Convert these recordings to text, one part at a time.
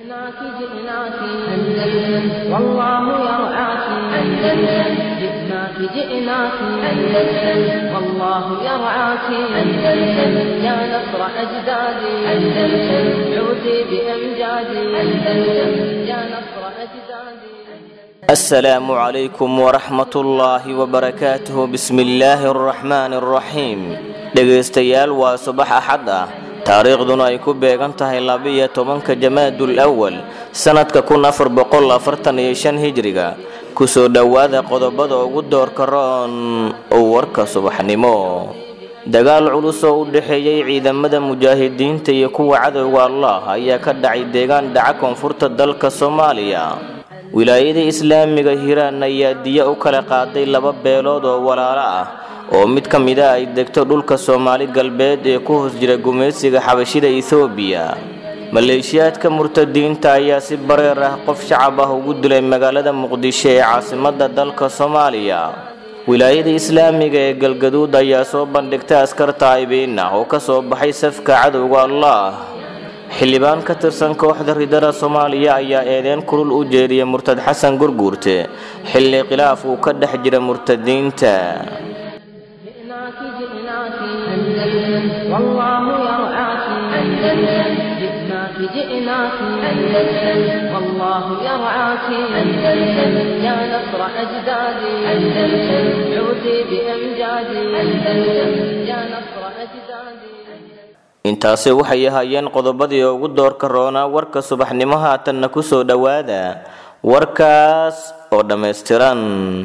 جئناك جئناك أندلس والله يرعاك أندلس جئناك جئناك أندلس والله يرعاك أندلس يا نصر أجدادي أندلس عودي بأمجادي أندلس يا نصر أجدادي السلام عليكم ورحمة الله وبركاته بسم الله الرحمن الرحيم dhegaystayaal waa subax axad ah taariikhduna ay ku beegan tahay labiyo tobanka jamaadul awal sanadka kun afar boqol afartan iyo shan hijriga kusoo dhowaada qodobada ugu doorka roon oo warka subaxnimo dagaal culus oo u dhexeeyey ciidamada mujaahidiinta iyo kuwa cadowga allah ayaa ka dhacay deegaan dhaca koonfurta dalka soomaaliya wilaayada islaamiga hiiraan ayaa diya u kala qaaday laba beelood oo walaalo ah oo mid ka mid a ay degto dhulka soomaali galbeed ee ku hoos jira gumaysiga xabashida ethoobiya maleeshiyaadka murtadiinta ayaa si bareer ah qof shacab ah ugu dilay magaalada muqdisho ee caasimadda dalka soomaaliya wilaayada islaamiga ee galgaduud ayaa soo bandhigtay askar taa'ibiin ah oo ka soo baxay safka cadowga allah xildhibaan ka tirsan kooxda ridada soomaaliya ayaa eedeyn kulul u jeediyay murtad xasan gurguurte xilli khilaaf uu ka dhex jira murtadiinta جئناك جئناك أندلس والله يرعاك أندلس جئناك جئناك أندلس والله يرعاك أندلس يا نصر أجدادي أندلس عودي بأمجادي أندلس يا نصر أجدادي intaasi waxay ahaayeen qodobadii ugu doorka roonaa warka subaxnimo haatanna kusoo dhowaada warkaas oo dhammaystiran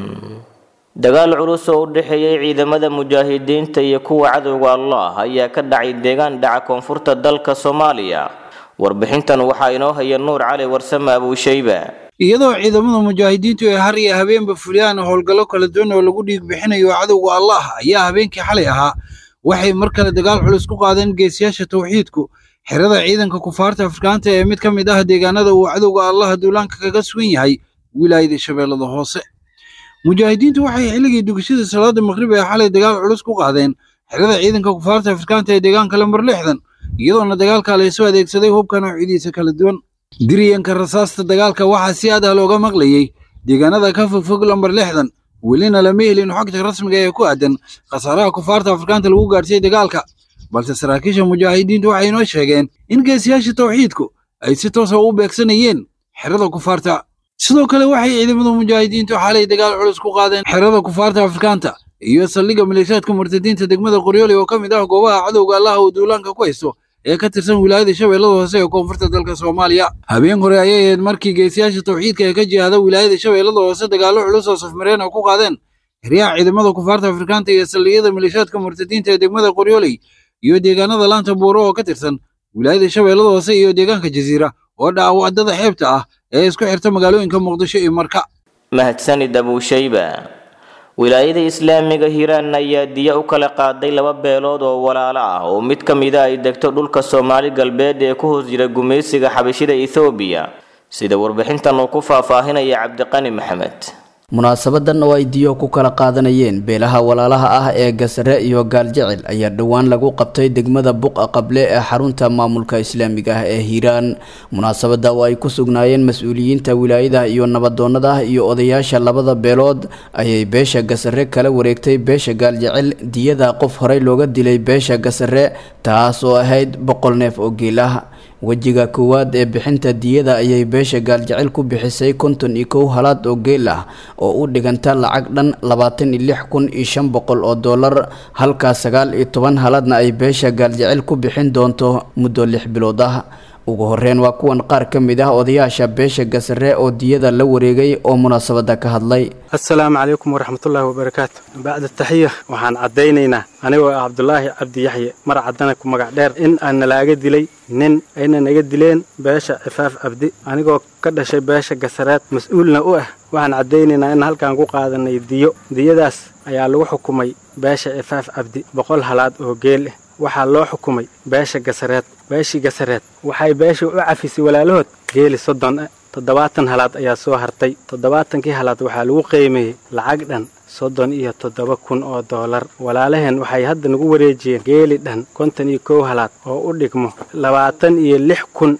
dagaal culus oo u dhexeeyey ciidamada mujaahidiinta iyo kuwa cadowga allah ayaa ka dhacay deegaan dhaca koonfurta dalka soomaaliya warbixintan waxaa inoo haya nuur cali warsame abuushayba iyadoo ciidamada mujaahidiintu ay har iyo habeenba fuliyaan howlgallo kala duwan oo lagu dhiig bixinayo cadowga allah ayaa habeenkii xalay ahaa waxay mar kale dagaal culus ku qaadeen geesiyaasha tawxiidku xerada ciidanka kufaarta afrikaanta ee mid ka mid ah deegaanada uu cadowga allah duulaanka kaga sugan yahay wilaayada shabeellada hoose mujaahidiintu waxay xilligii dugashada salaada maqrib ee xalay dagaal culus ku qaadeen xerada ciidanka kufaarta afrikaanta ee deegaanka lambar lixdan iyadoona dagaalka laysu adeegsaday hubka noocyadiisa kala duwan diriyanka rasaasta dagaalka waxaa si aad ah looga maqlayey deegaanada ka fogfog lambar lixdan welina lama helin xogta rasmiga ee ku aadan khasaaraha kufaarta afrikaanta lagu gaadhsiiyey dagaalka balse saraakiisha mujaahidiintu waxay inoo sheegeen in geesiyaasha tawxiidku ay si toosa u beegsanayeen xerada kufaarta sidoo kale waxay ciidamada mujaahidiintu xalay dagaal culus ku qaadeen xerada kufaarta afrikaanta iyo saldhigga maleeshiyaadka murtadiinta degmada qoryooli oo ka mid ah goobaha cadowga allah uu duulaanka ku haysto ee ka tirsan wilaayada shabeellada hoose ee koonfurta dalka soomaaliya habeen hore ayay ahayd markii geesiyaasha tawxiidka ee ka jihada wilaayada shabeellada hoose dagaallo culus oo safmareen oo ku qaadeen xeryaha ciidamada kufaarta afrikaanta iyo saldhigyada maleeshiyaadka murtadiinta ee degmada qoryooley iyo deegaanada laanta buuro oo ka tirsan wilaayada shabeellada hoose iyo deegaanka jasiira oo dhaca wadada xeebta ah ee isku xirta magaalooyinka muqdisho iyo marka mahadsanid abuushayba wilaayada islaamiga hiiraan ayaa diya u kala qaaday laba beelood oo walaalo ah oo mid ka mida ay degto dhulka soomaali galbeed ee ku hoos jira gumaysiga xabashida ethoobiya sida warbixintan uu ku faahfaahinaya cabdiqani maxamed munaasabadan oo ay diyo ku kala qaadanayeen beelaha walaalaha ah ee gasare iyo gaaljecel ayaa dhowaan lagu qabtay degmada buqa qable ee xarunta maamulka islaamiga ah ee hiiraan munaasabada oo ay ku sugnaayeen mas-uuliyiinta wilaayada iyo nabadoonada iyo odayaasha labada beelood ayay beesha gasare kala wareegtay beesha gaaljecel diyada qof horey looga dilay beesha gasare taas oo ahayd boqol neef oo geel ah wejiga koowaad ee bixinta diyada ayay beesha gaaljecel ku bixisay konton iyo kow halaad oo geel ah oo u dhiganta lacag dhan labaatan iyo lix kun iyo shan boqol oo dollar halka sagaal iyo toban halaadna ay beesha gaaljecel ku bixin doonto muddo lix bilood ah ugu horeyn waa kuwan qaar ka mid ah odayaasha beesha gasare oo diyada la wareegay oo munaasabada ka hadlay assalaamu calaykum waraxmatullaahi wabarakaatu bacda taxiya waxaan caddaynaynaa anigoo ah cabdulaahi cabdi yaxye mar caddana ku magac dheer in aan nalaaga dilay nin ayna naga dileen beesha cifaaf cabdi anigoo ka dhashay beesha gasareed mas-uulna u ah waxaan caddaynaynaa in halkaan ku qaadanay diyo diyadaas ayaa lagu xukumay beesha cifaaf cabdi boqol halaad oo geel ah waxaa loo xukumay beesha gasareed beeshii gasareed waxay beeshii u cafisay walaalahood geeli soddon ah toddobaatan halaad ayaa soo hartay toddobaatankii halaad waxaa lagu qiimeeyey lacag dhan soddon iyo toddoba kun oo doolar walaalaheen waxay hadda nagu wareejiyeen geeli dhan konton iyo kow halaad oo u dhigmo labaatan iyo lix kun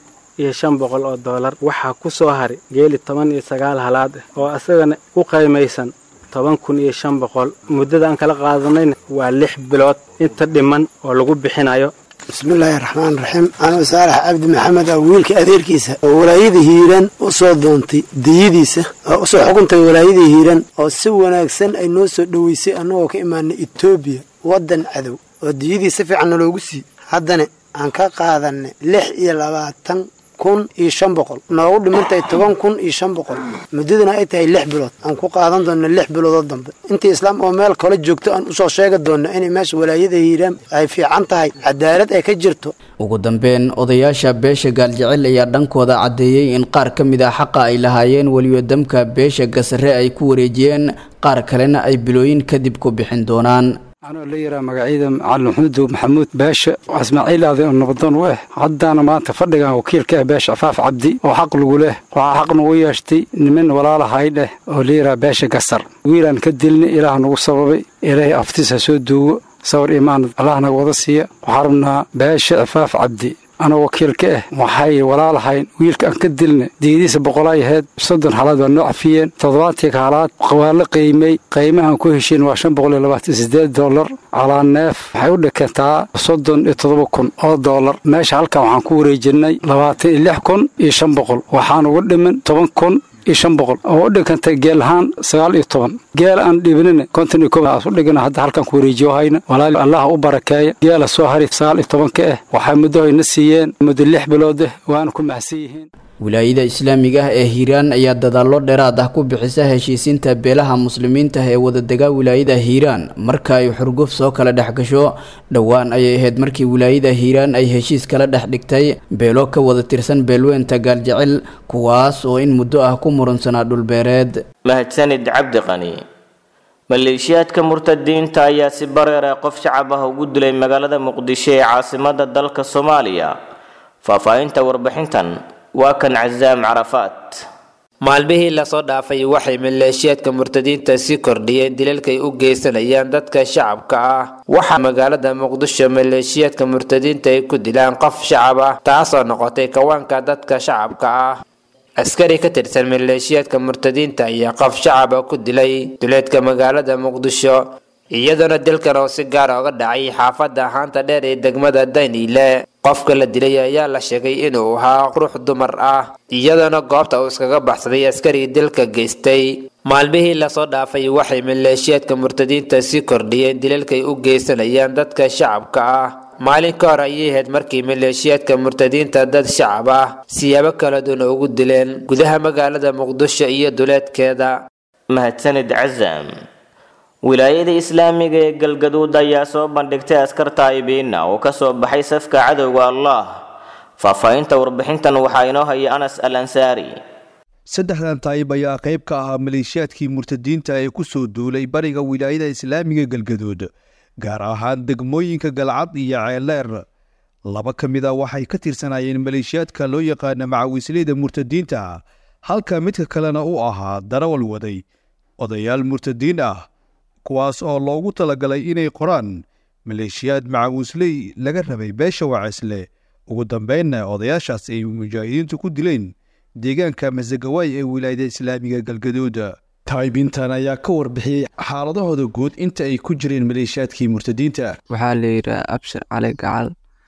iyo shan boqol oo doolar waxaa ku soo haray geeli toban iyo sagaal halaad ah oo asagana ku qaymaysan toban kun iyo shan boqol muddada aan kala qaadanayna waa lix bilood inta dhiman oo lagu bixinayo bismillaahi raxmaan raxiim anuu saalax cabdi maxamed ah wiilka adeerkiisa oo walaayada hiiraan u soo doontay diyadiisa oo usoo xukuntay walaayada hiiraan oo si wanaagsan ay noo soo dhoweysay annagoo ka imaanay etoobiya waddan cadow oo diyadii si fiicanna loogu sii haddana aan ka qaadanay lix iyo labaatan kun iyo shan boqol noogu dhimantahay toban kun iyo shan boqol muddadana ay tahay lix bilood aan ku qaadan doona lix biloodoo dambe intii islaam oo meel kale joogto aan usoo sheegi doona inay meesha walaayada hiiraan ay fiican tahay cadaalad ay ka jirto ugu dambeyn odayaasha beesha gaaljecel ayaa dhankooda caddeeyey in qaar ka mid ah xaqa ay lahaayeen weliba damka beesha gasare ay ku wareejiyeen qaar kalena ay bilooyin kadib ku bixin doonaan anoo la yiraa magacyada macalin maxmuud maxamuud beesha ismaaciil aaday oo nabadoon u ah haddaana maanta fadhigan wakiilka ah beesha cafaaf cabdi oo xaq lagu leh waxaa xaq nagu yeeshtay niman walaalahay dheh oo la yiraa beesha gasar wiilaan ka dilna ilaah nagu sababay ilaahay aftiis ha soo duugo sawir imaan allah naga wada siiya waxaa rabnaa beesha cafaaf cabdi anoo wakiilka ah waxay walaalahayn wiilka aan ka dilna diyadiisa boqolay ahayd soddon halaad waa noo cafiyeen toddobaatii halaad waa la qiimay qiimahan ku heshiin waa shan boqol iyo labaatan sideed dollar calaa neef waxay u dhikantaa soddon iyo toddoba kun oo dollar meesha halkan waxaan ku wareejinay labaatan iyo lix kun iyo shan boqol waxaan uga dhiman toban kun iyo shan boqol oo u dhigantay geel ahaan sagaal iyo toban geel aan dhibinina konton iyo kow aas u dhigana hadda halkan ku wareejiyo hayna walaali allaha u barakeeya geela soo hari sagaal iyo tobanka ah waxay muddo hayna siiyeen muddo lix bilood ah waana ku mahadsan yihiin wilaayada islaamiga ah ee hiiraan ayaa dadaallo dheeraad ah ku bixisa heshiisiinta beelaha muslimiinta ee wadadega wilaayada hiiraan marka ay xurguf soo kala dhex gasho dhowaan ayay ahayd markii wilaayada hiiraan ay heshiis kala dhex dhigtay beelo ka wada tirsan beelweynta gaaljecel kuwaas oo in muddo ah ku murunsanaa dhulbeereed mahadsanid cabdi qani maleeshiyaadka murtadiinta ayaa si bareer ah qof shacab ah ugu dilay magaalada muqdisho ee caasimada dalka soomaaliya faahfaahinta warbixintan waa kan casaam carafaat maalmihii lasoo dhaafay waxay maleeshiyaadka murtadiinta sii kordhiyeen dilalkay u geysanayaan dadka shacabka ah waxaa magaalada muqdisho maleeshiyaadka murtadiinta ay ku dilaan qof shacab ah taasoo noqotay kawaanka dadka shacabka ah askari ka tirsan maleeshiyaadka murtadiinta ayaa qof shacaba ku dilay duleedka magaalada muqdisho iyadoona dilkan oo si gaara oga dhacay xaafadda haanta dheer ee degmada dayniile qofka la dilay ayaa la sheegay inuu ahaa ruux dumar ah iyadoona goobta uu iskaga baxsaday askari dilka geystay maalmihii lasoo dhaafay waxay maleeshiyaadka murtadiinta sii kordhiyeen dilalkay u geysanayaan dadka shacabka ah maalin ka hor ayay ahayd markii maleeshiyaadka murtadiinta dad shacab ah siyaabo kala duwan ugu dileen gudaha magaalada muqdisho iyo duleedkeeda mahadsanid casaam wilaayada islaamiga ee galgaduud ayaa soo bandhigtay askar taa'ibiina oo ka soo baxay safka cadowga allah faahfaahinta warbixintan waxaa inoo haya anas al ansaari saddexdan taayib ayaa qayb ka ahaa maleeshiyaadkii murtadiinta ee ku soo duulay bariga wilaayada islaamiga galgaduud gaar ahaan degmooyinka galcad iyo ceeleer laba ka mid a waxay ka tirsanaayeen maleeshiyaadka loo yaqaana macawisleyda murtadiinta halka midka kalena u ahaa darawal waday odayaal murtadiin ah kuwaas oo loogu talagalay inay qoraan maleeshiyaad macawisley laga rabay beesha waceesle ugu dambeynna odayaashaas ay mujaahidiintu ku dileen deegaanka masagawaay ee wilaayada islaamiga galgaduud taayibintan ayaa ka warbixiyey xaaladahooda guud inta ay ku jireen maleeshiyaadkii murtadiinta waxaa la yidhaha abshir cali gacal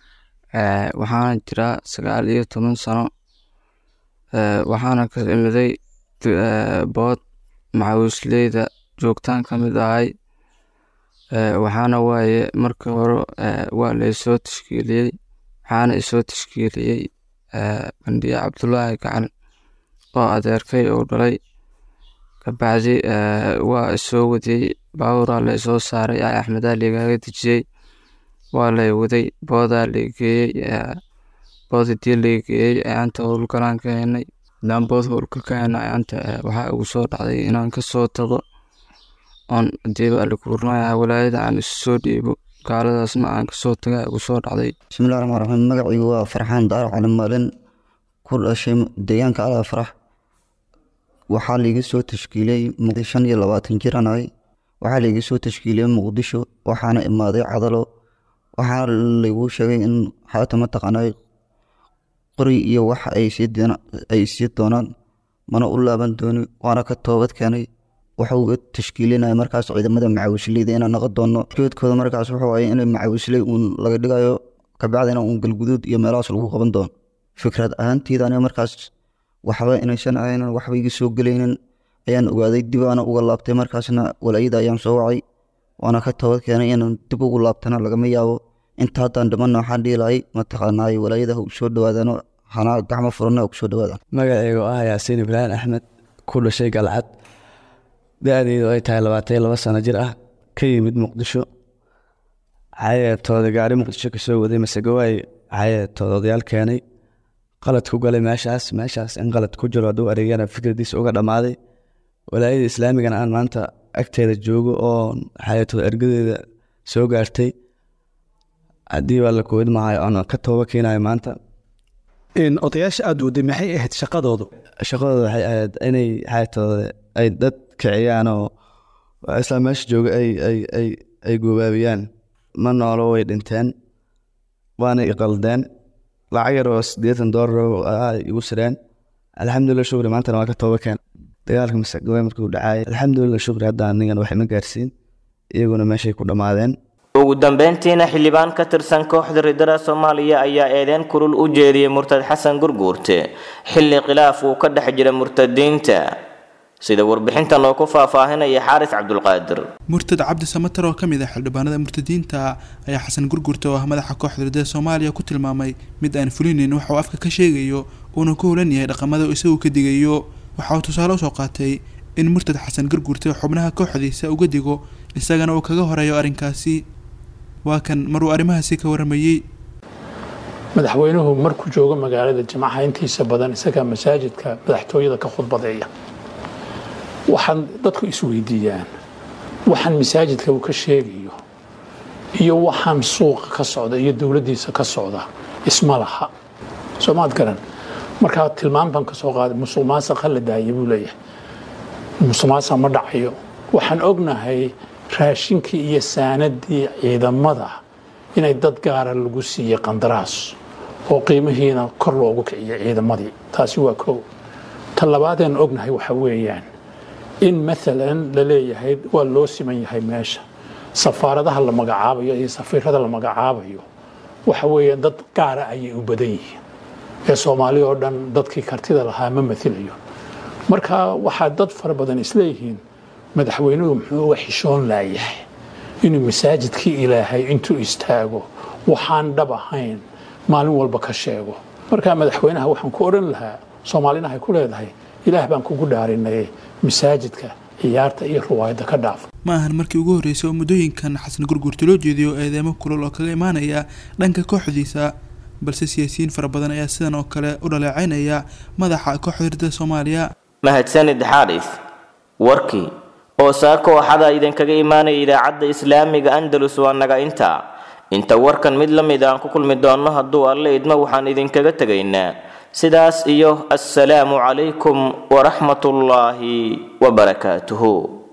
waxaana jiraa sagaal iyo toban sano waxaana ka imiday bood macawisleyda joogtaan ka mid ahay waxaana waaye markii hore waa laysoo tashkiiliyey waxaana isoo tashkiiliyey bandhiye cabdulaahi gacan oo adeerkay uu dhalay kabacdi waa isoo wadiyey baaburaa la isoo saaray a axmedaa ligaaga dejiyey waa lay waday boodaa lageeyey boodidii lageeyey ayanta howlgalaan ka henay hadaan bood howlka ka hena ayanta waxaa ugu soo dhacday inaan kasoo tago oon hadiiba alikuurnaya walaayada aan isu soo dhiibo gaaladaasna aan kasoo taga ugu soo dhacday bismillahi raxmaan raxiim magacaygu waa farxaan daaro cali maalin ku dhashay deegaanka alaa farax waxaa laiga soo tashkiiliyey shan iyo labaatan jiran ahay waxaa laiga soo tashkiiliyey muqdisho waxaana imaaday cadalo waxaana laigu sheegay in xaata mataqaanay qori iyo wax ay sii doona- ay sii doonaan mana u laaban dooni waana ka toobad keenay waxa uu tashkiilinaya markaas ciidamada macawisleyda inaan noqon doono ujeedkooda markaas wuxuu waaya in macawisley uun laga dhigayo kabacdina uun galguduud iyo meelahaas lagu qaban doono fikrad ahaanteyda aniga markaas waxba inaysan ahaynin waxba iga soo gelaynin ayaan ogaaday dib aana uga laabtay markaasna walaayada ayaan soo wacay waana ka toobad keenay inaan dib ugu laabtana lagama yaabo inta haddaan dhimanna waxaan dhihi lahay mataqaanaay walaayada ha u soo dhawaadano hana gacmo furana ha ku soo dhawaadaan magacaygu ah yaasiin ibraahim axmed ku dhashay galcad da-deedu ay tahay labaatan iyo laba sano jir ah ka yimid muqdisho cayeetooda gaari muqdisho kasoo waday masegawaay cayeetooda odayaal keenay qalad ku galay meeshaas meeshaas in qalad ku jiro hadduu areegyana fikradiisa uga dhammaaday walaayada islaamigana aan maanta agteeda joogo oo cayeetooda ergadeeda soo gaartay haddii waa la koobid mahayo aan ka tooba keenayo maanta odayaasha aada waday maxay ahayd shaqadoodu shaqadooda waxay ahayd inay xayaatooda ay dad kiciyaan oo isla meesha jooga ay ay ay ay goobaabiyaan ma noolo way dhinteen waana iqaldeen lacag yar oo siddeetan doolar oo ah igu sireen alxamdulilah shukri maantana waa ka tooba keen dagaalka masagawe markuu dhacay alxamdulilah shukri hadda anigan wax ima gaarsiin iyaguna meeshay ku dhammaadeen ugu dambeyntiina xildhibaan ka tirsan kooxda riddada soomaaliya ayaa eedeyn kulul u jeediyey murtad xasan gurguurte xilli khilaaf uu ka dhex jira murtadiinta sida warbixintan oo ku faahfaahinaya xaaris cabdulqaadir murtad cabdi samatar oo ka mid ah xildhibaanada murtadiinta ayaa xasan gurgurta oo ah madaxa kooxda riddada soomaaliya ku tilmaamay mid aan fulinin waxa uu afka ka sheegayo uuna ku hulan yahay dhaqamada isagu ka digayo waxa uu tusaale usoo qaatay in murtad xasan gurgurta xubnaha kooxdiisa uga digo isagana uu kaga horeeyo arrinkaasi waa kan maruu arrimahaasi ka waramayey madaxweynuhu markuu joogo magaalada jimcaha intiisa badan isagaa masaajidka madaxtooyada ka khudbadeeya waxaan dadku isweydiiyaan waxaan masaajidka uu ka sheegayo iyo waxaan suuqa ka socda iyo dowladdiisa ka socda isma laha soomaad garan markaa tilmaam baan ka soo qaaday musuq maasaqa la daaya buu leeyahay musuq maasaqa ma dhacayo waxaan ognahay raashinkii iyo saanadii ciidamada inay dad gaara lagu siiyey qandaraas oo qiimihiina kor loogu kiciyay ciidamadii taasi waa kow ta labaadeen ognahay waxa weeyaan in maalan la leeyahay waa loo siman yahay meesha safaaradaha la magacaabayo iyo safiirada la magacaabayo waxa weeyaan dad gaara ayay u badan yihiin ee soomaali oo dhan dadkii kartida lahaa ma mailayo marka waxaa dad fara badan isleeyihiin madaxweynuhu muxuu uga xishoon laayahay inuu masaajidkii ilaahay intuu istaago waxaan dhab ahayn maalin walba ka sheego markaa madaxweynaha waxaan ku odhan lahaa soomaalina hay ku leedahay ilaah baan kugu dhaarinay masaajidka ciyaarta iyo ruwaayadda ka dhaaf ma ahan markii ugu horreysay oo muddooyinkan xasan gurgurta loo jeediyo eedeemo kulul oo kaga imaanaya dhanka kooxdiisa balse siyaasiyiin fara badan ayaa sidan oo kale u dhaleecaynaya madaxa kooxda riddada soomaaliya mahadsanid xaaris warkii oo saako waxada idinkaga imaanaya idaacadda islaamiga andalus waa naga inta inta warkan mid la mid aan ku kulmi doonno hadduu alle idmo waxaan idinkaga tegaynaa sidaas iyo assalaamu calaykum waraxmatullaahi wabarakaatuhu